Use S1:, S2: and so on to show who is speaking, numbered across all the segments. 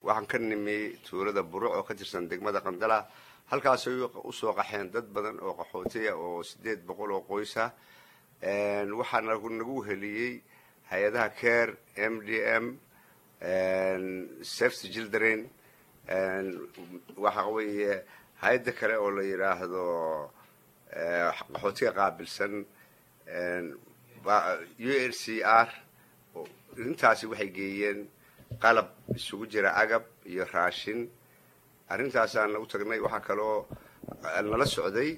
S1: waxaan ka nimi tuulada buruc oo ka tirsan degmada qandala halkaasay usoo qaxeen dad badan oo qaxootiya oo sideed boqol oo qoysa waxaa nagu heliyey hay-adaha care m d m safety children waxa weeye hay-adda kale oo la yidhaahdo qaxootiga qaabilsan u n c r intaasi waxay geeyeen qalab isugu jira agab iyo raashin arrintaasaan u tagnay waxaa kaloo nala socday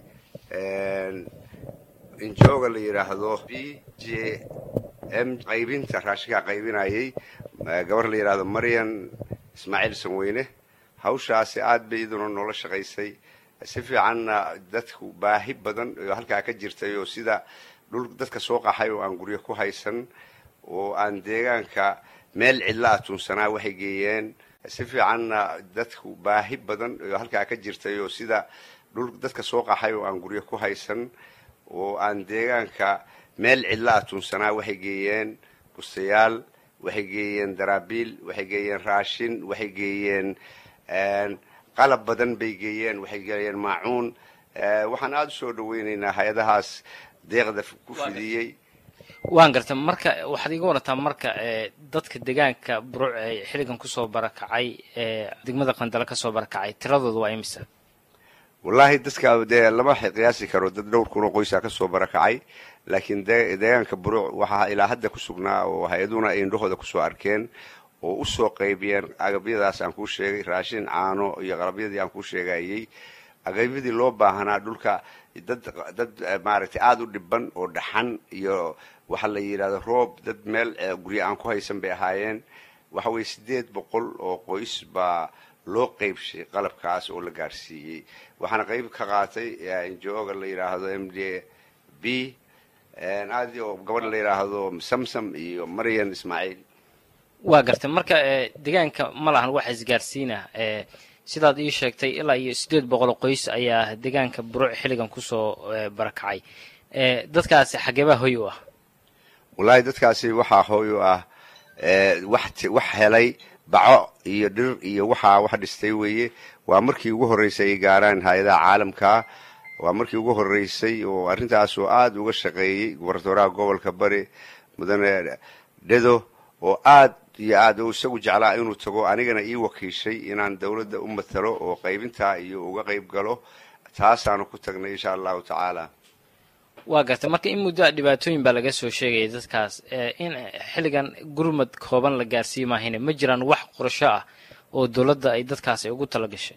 S1: injooga la yidhaahdo b j m qaybinta raashinkaa qaybinayay gabar la yidhaahdo marian ismaaciil sanweyne hawshaasi aad bay iduna noola shaqaysay si fiicanna dadku baahi badan oo halkaa ka jirtay oo sida dhul dadka soo qaxay oo aan guryo ku haysan oo aan deegaanka meel cidla a tuunsanaa waxay geeyeen si fiicanna dadku baahi badan oo halkaa ka jirtay oo sida dhul dadka soo qaxay oo aan guryo ku haysan oo aan deegaanka meel cidla a tuunsanaa waxay geeyeen bustayaal waxay geeyeen daraabiil waxay geeyeen raashin waxay geeyeen qalab badan bay geeyeen waxay geeyeen maacuun waxaan aada u soo dhaweynaynaa hay-adahaas deeqda ku fidiyey
S2: waan garta marka waxaad iga warataa marka dadka deegaanka buruc ee xilligan kusoo barakacay ee degmada qandalo kasoo barakacay tiradooda waa imisa
S1: wallaahi dadka dee lama qiyaasi karo dad dhowr kun oo qoysaa kasoo barakacay laakiin deegaanka buruc waxaa ilaa hadda ku sugnaa oo hay-aduna ay indhahooda kusoo arkeen oo usoo qaybiyeen agabyadaas aan kuu sheegay raashin caano iyo qalabyadii aan kuu sheegayey agabyadii loo baahanaa dhulka dad dad maaragtay aada u dhiban oo dhaxan iyo waxaa la yidhahda roob dad meel guryo aan ku haysan bay ahaayeen waxa weye sideed boqol oo qoys baa loo qeybshay qalabkaas oo la gaarsiiyey waxaana qeyb ka qaatay injooga la yidhaahdo m d b aad oo gabadha la yidhaahdo samsam iyo marian ismaaciil
S2: waa gartay marka deegaanka ma lahan waxa isgaarsiina sidaad ii sheegtay ilaa iyo siddeed boqol qoys ayaa deegaanka buruc xilligan kusoo barakacay dadkaasi xageebaa hoy u ah
S1: wallaahi dadkaasi waxaa hooy u ah wax wax helay baco iyo dhir iyo waxaa wax dhistay weeye waa markii ugu horreysay ay gaaraan hay-adaha caalamka waa markii ugu horreysay oo arrintaasoo aada uga shaqeeyey gobernatoraha gobolka bari mudane dhedo oo aad iyo aad u isagu jeclaa inuu tago anigana ii wakiishay inaan dawladda u matalo oo qaybintaa iyo uga qayb galo taasaanu ku tagnay insha allahu tacaala
S2: waa gartay marka in muddo dhibaatooyin baa laga soo sheegaya dadkaas in xilligan gurmad kooban la gaarsiiyi maahine ma jiraan wax qorsho ah oo dowladda ay dadkaas ay ugu tala gashay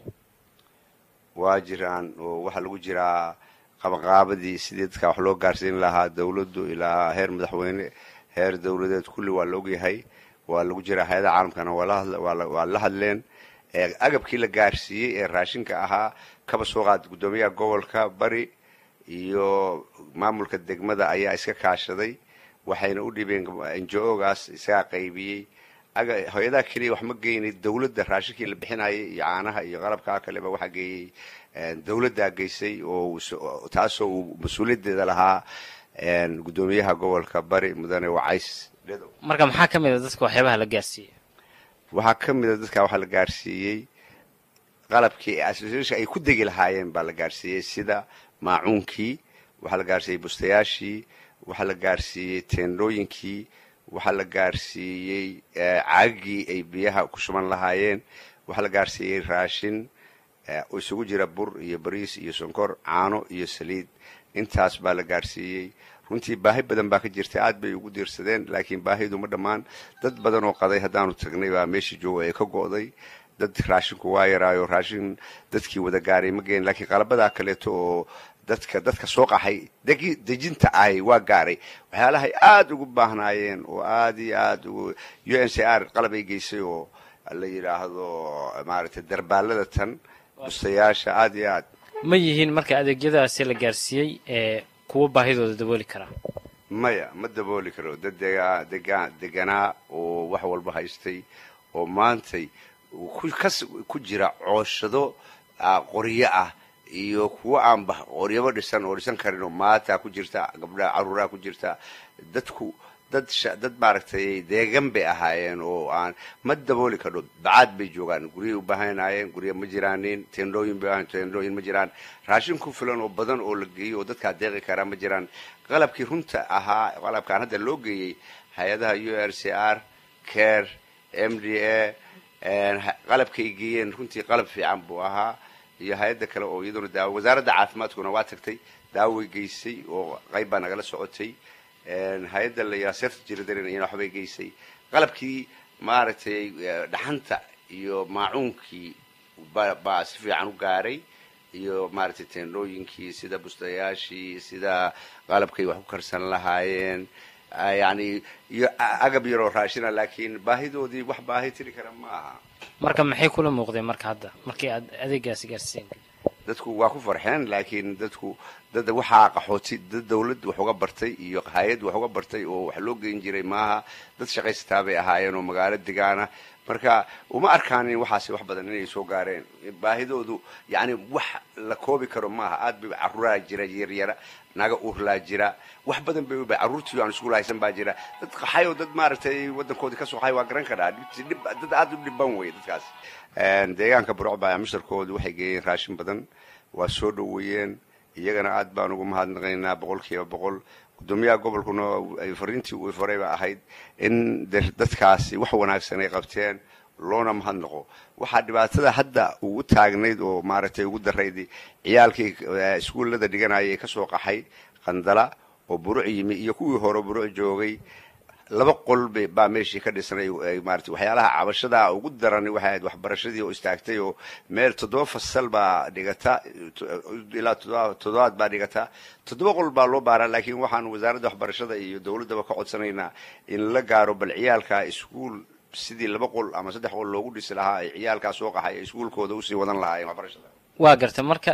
S1: waa jiraan oo waxaa lagu jiraa qabaqaabadii sidii dadka wax loo gaarsiin lahaa dawladdu ilaa heer madaxweyne heer dawladeed kulli waa la ogyahay waa lagu jiraa hay-ada caalamkana waa la hadleen agabkii la gaarsiiyey ee raashinka ahaa kaba soo qaad guddoomiyaha gobolka bari iyo maamulka degmada ayaa iska kaashaday waxayna u dhibeen njo-gaas isagaa qaybiyey hay-adaha keliya wax ma geynay dawladda raashinkii la bixinayay iyo caanaha iyo qalabkaa kaleba waxaa geeyey dawladdaa geysay oo taasoo uu mas-uuliyaddeeda lahaa guddoomiyaha gobolka bari mudane wacays
S2: marka maxaa ka mid a dadka waxyaabaha la gaarsiiyey
S1: waxaa ka mid a dadka waxaa la gaarsiiyey qalabkii association ay ku degi lahaayeen baa la gaarsiiyey sida maacuunkii waxaa la gaarsiiyey bustayaashii waxaa la gaarsiiyey teendhooyinkii waxaa la gaarsiiyey caagii ay biyaha ku shuban lahaayeen waxaa la gaarsiiyey raashin oo isugu jira bur iyo bariis iyo sonkor caano iyo saliid intaas baa la gaarsiiyey runtii baahi badan baa ka jirtay aad bay ugu diirsadeen laakiin baahidu ma dhammaan dad badan oo qaday haddaanu tagnay baa meeshii jooga ee ka go'day dad raashinku waa yaraayo raashin dadkii wada gaaray ma geen laakiin qalabadaa kaleeto oo dadka dadka soo qaxay dejinta ahy waa gaaray waxyaalahay aada ugu baahnaayeen oo aada iyo aada u n c r qalab ay geysay oo la yidhaahdo maaragtay darbaalada tan bustayaasha aada iyo aad
S2: ma yihiin marka adeegyadaasi la gaarsiiyey ee kuwa baahidooda dabooli karaa
S1: maya ma dabooli karo dad degaa degaa deganaa oo wax walba haystay oo maantay kas ku jira cooshado qoryo ah iyo kuwo aanba qoryaba dhisan oo dhisan karin oo maataa ku jirta gabdhaha caruuraha ku jirta dadku dad dad maaragtay deegan bay ahaayeen oo aan ma dabooli kadho bacaad bay joogaan guryay u baahanaayeen gurya ma jiraanin tendhooyin bay ahayn tendhooyin ma jiraan raashin ku filan oo badan oo la geeyo oo dadkaa deeqi karaa ma jiraan qalabkii runta ahaa qalabkaan hadda loo geeyey hay-adaha u r c r care m d a qalabkay geeyeen runtii qalab fiican buu ahaa iyo hay-adda kale oo iyaduna daawo wasaaradda caafimaadkuna waa tagtay daaway geysay oo qayb baa nagala socotay hay-adda la serta jiradarin iyana waxbay geysay qalabkii maaragtay dhaxanta iyo maacuunkii baa si fiican u gaaray iyo maaragtay teendhooyinkii sida bustayaashii sida qalabkay wax ku karsan lahaayeen yani iyo agab yaroo raashina laakiin baahidoodii wax baahi tiri kara ma aha
S2: marka maxay kula muuqdeen marka hadda markii aad adeegaasi gaarsiiseen
S1: dadku waa ku farxeen laakiin dadku dad waxaa qaxooti dad dawlad wax uga bartay iyo hay-ad wax uga bartay oo wax loo geyn jiray maaha dad shaqaysataa bay ahaayeen oo magaalo degaana marka uma arkaanin waxaasi wax badan inay soo gaareen baahidoodu yani wax la koobi karo maaha aad bay caruuraa jira yaryara naga urlaa jira wax badan bay ba carruurtii aan iskuul haysan baa jira dad qaxay oo dad maaragtay waddankoodii kasoo qaxay waa garan karaa dad aad u dhiban wey dadkaas deegaanka burcbaya mushtarkoodu waxay geeyeen raashin badan waa soo dhoweeyeen iyagana aad baan ugu mahadnaqaynaa boqol kiiba boqol gudoomiyaha gobolkuna fariintii uu faray ba ahayd in dadkaasi wax wanaagsan ay qabteen loona mahadnaqo waxaa dhibaatada hadda ugu taagnayd oo maaragtay ugu darayd ciyaalkii iskuullada dhiganaya ee kasoo qaxay qandala oo buruc yimi iyo kuwii hore buruc joogay laba qol baa meeshii ka dhisnay maarata waxyaalaha cabashada ugu daran waxay ahayd waxbarashadii oo istaagtay oo meel toddoba fasal baa dhigata ilaa toddobaad baa dhigata toddoba qol baa loo baaraa laakiin waxaan wasaaradda waxbarashada iyo dowladdaba ka codsanaynaa in la gaaro bal ciyaalka iskuul sidii laba qol ama saddex qol loogu dhisi lahaa ay ciyaalkaa soo qaxay iskuulkooda usii wadan lahaayeen waxbarashada
S2: waa garta marka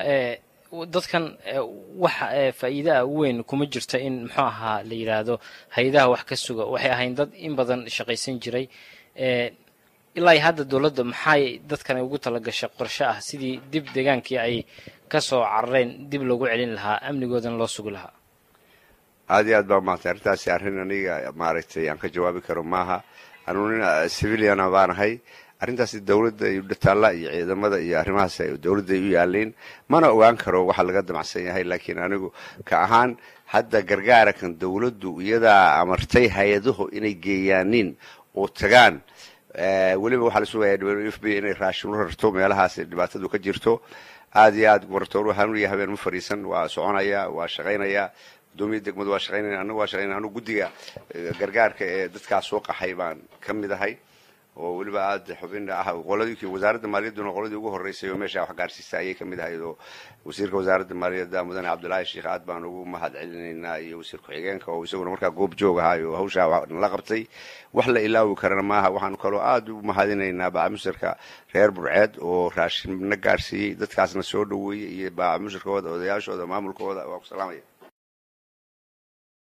S2: dadkan wax faa'iida ah weyn kuma jirto in muxuu ahaa la yidhaahdo hay-adaha wax ka suga waxay ahayn dad in badan shaqaysan jiray ilaa hadda dowladda maxay dadkan ugu talagashay qorshe ah sidii dib deegaankii ay kasoo carareen dib loogu celin lahaa amnigoodana loo sugi lahaa
S1: aad iyo aad baa maartay arrintaasi arrin aniga maaragtay aan ka jawaabi karo maaha anuu nin civiliana baanahay arrintaasi dawladda iyo dhataalla iyo ciidamada iyo arrimahaas dawladda ay u yaaliin mana ogaan karo waxa laga damacsan yahay laakiin anigu ka ahaan hadda gargaara kan dawladdu iyadaa amartay hay-adahu inay geeyaanin oo tagaan weliba waxaa la sugaya w f b inay raashin u rarto meelahaas dhibaatadu ka jirto aad iyo aad goratoor hanuuniya habeen ma fadhiisan waa soconaya waa shaqaynaya gudoomiya degmadu waa shaqaynaya anagu waa shaqaynaya anigu guddiga gargaarka ee dadkaas soo qaxay baan ka mid ahay oo weliba aada xubin ah qoladii wasaaradda maaliyadduna qoladii ugu horreysay oo meesha wax gaarsiisa ayay ka mid ahayd oo wasiirka wasaaradda maaliyadda mudane cabdullaahi sheekh aad baan ugu mahad celinaynaa iyo wasiir ku-xigeenka oo isaguna markaa goob joog ahay oo hawshaa nala qabtay wax la ilaawi karana maaha waxaanu kaloo aada ugu mahadinaynaa baacamusirka reer burceed oo raashin na gaarsiiyey dadkaasna soo dhoweeyey iyo baacamusirkooda odayaashooda maamulkooda waa ku salaamaya